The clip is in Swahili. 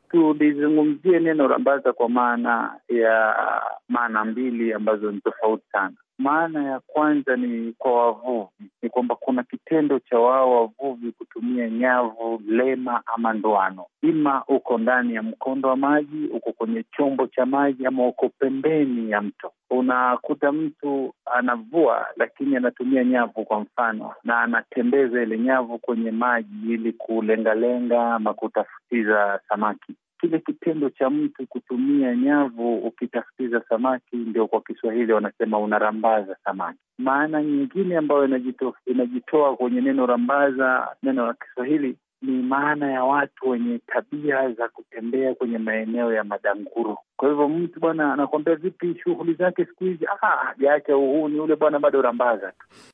tulizungumzie neno rambaza kwa maana ya maana mbili ambazo ni tofauti sana. Maana ya kwanza ni kwa wavuvi, ni kwamba kuna kitendo cha wao wavuvi kutumia nyavu, lema ama ndoano, ima uko ndani ya mkondo wa maji, uko kwenye chombo cha maji, ama uko pembeni ya mto. Unakuta mtu anavua, lakini anatumia nyavu kwa mfano, na anatembeza ile nyavu kwenye maji ili kulengalenga ama kutafutiza samaki kile kitendo cha mtu kutumia nyavu ukitafutiza samaki, ndio kwa Kiswahili wanasema unarambaza samaki. Maana nyingine ambayo inajito, inajitoa kwenye neno rambaza, neno la Kiswahili ni maana ya watu wenye tabia za kutembea kwenye maeneo ya madanguru. Kwa hivyo mtu bwana anakuambia vipi shughuli zake siku hizi, ah, jaacha uhuni ule bwana, bado rambaza tu.